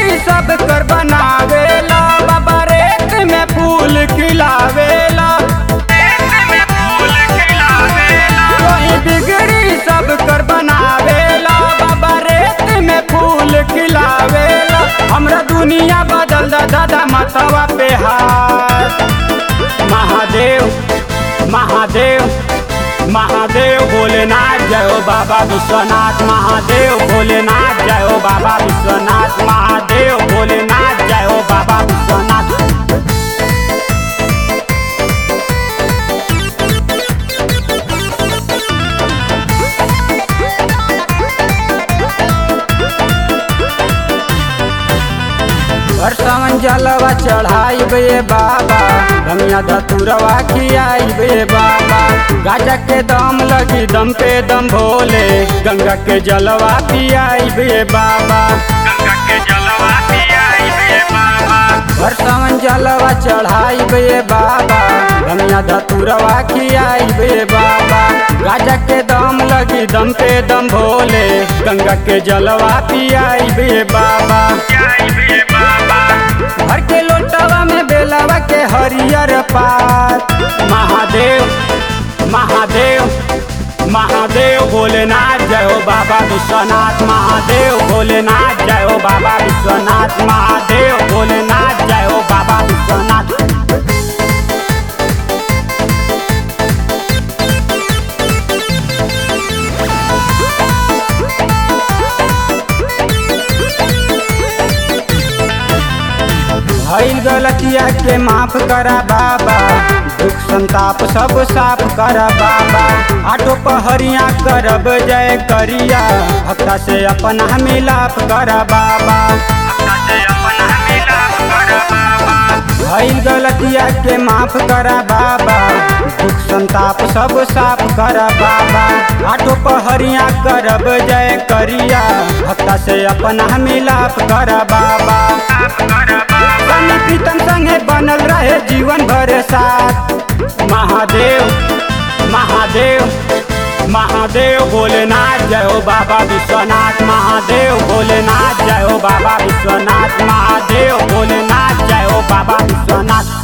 सब कर बनावेला बाबा रेत में फूल खिलावेला कोई बिगड़ी सब कर बनावेला बाबा रेत में फूल खिलावेला हमरा दुनिया बदल दा दादा मतवा पे हाथ महादेव महादेव महादेव भोलेनाथ जय हो बाबा विश्वनाथ महादेव भोलेनाथ जय हो बाबा विश्वनाथ महादेव भोलेनाथ जय हो बाबा विश्वनाथ हर सावन जलवा चढ़ाई बे बाबा धनिया धतुरवा खियाई बे बाबा गाजा के दम लगी दम पे दम भोले गंगा के जलवा पियाई बे बाबा गंगा के जलवा पियाई बे बाबा हर सावन जलवा चढ़ाई बे बाबा धनिया धतुरवा खियाई बे बाबा गाजा के दम लगी दम पे दम भोले गंगा के जलवा पियाई बे बाबा भर के लोटवा में बेलवा के हरियर पात महादेव महादेव महादेव भोलेनाथ जय हो बाबा विश्वनाथ महादेव भोलेनाथ जय हो बाबा विश्वनाथ महादेव भोलेनाथ जय हो बाबा विश्वनाथ भइल गलतिया के माफ करा बाबा दुख संताप सब साफ करा बाबा आटो पहरिया करब जय करिया भक्ता से अपना मिलाप करा बाबा भइल गलतिया के माफ करा बाबा दुख संताप सब साफ करा बाबा आटो पहरिया करब जय करिया भक्ता से अपना मिलाप करा बाबा सनी प्रीतम संगे बनल रहे जीवन भर साथ महादेव महादेव महादेव भोलेनाथ जय हो बाबा विश्वनाथ महादेव भोलेनाथ जय हो बाबा विश्वनाथ महादेव भोलेनाथ जय हो बाबा विश्वनाथ